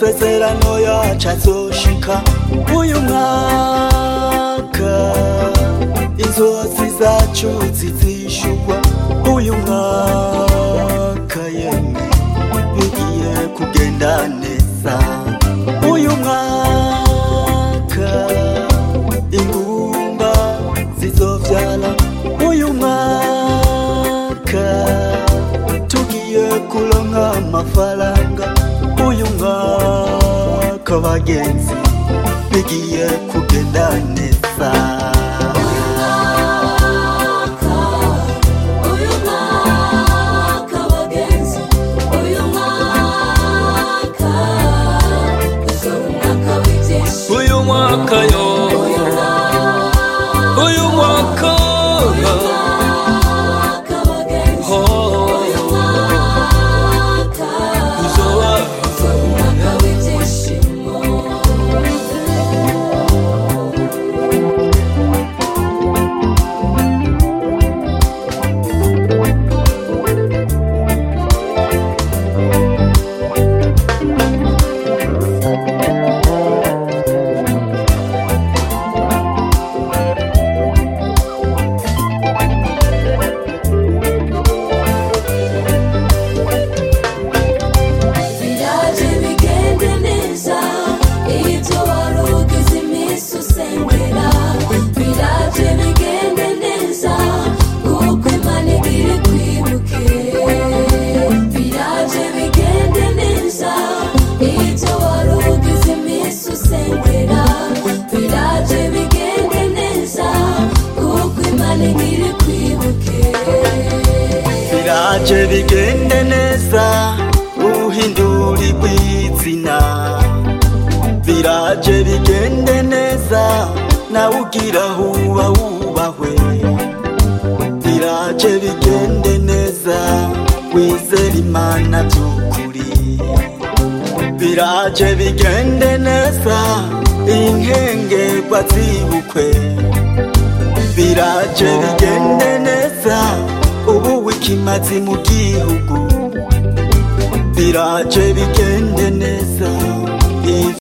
amasezerano yacu azoshika uyu mwaka inzozi zacu zizishurwa uyu mwaka yemwe bigiye kugenda neza uyu mwaka ingumba zizovyara uyu mwaka tugiye kuronka amafaranga uyu mwaka bagenzi bigiye kugenda neza uyu mwaka bagenzi uyu mwaka uzoba umwaka w'ibyishimo uyu mwaka yo uyu mwaka uyu mwaka mwaka bagenzi oh, uyu mwaka uzoba uzoba umwaka w'ibyishimo biraje bigende neza ibyo wari ugize iminsi usengera biraje bigende neza kuko imana igira ikwibuke biraje bigende neza ibyo wari ugize iminsi usengera biraje bigende neza kuko imana igira ikwibuke biraje bigende neza uhindura igwizina biraje bigende neza nawe ugira huba wubahwe biraje bigende neza wizera imana by'ukuri biraje bigende neza inkengerwa zibukwe biraje bigende neza ubu wikimazi mu gihugu biraje bigende neza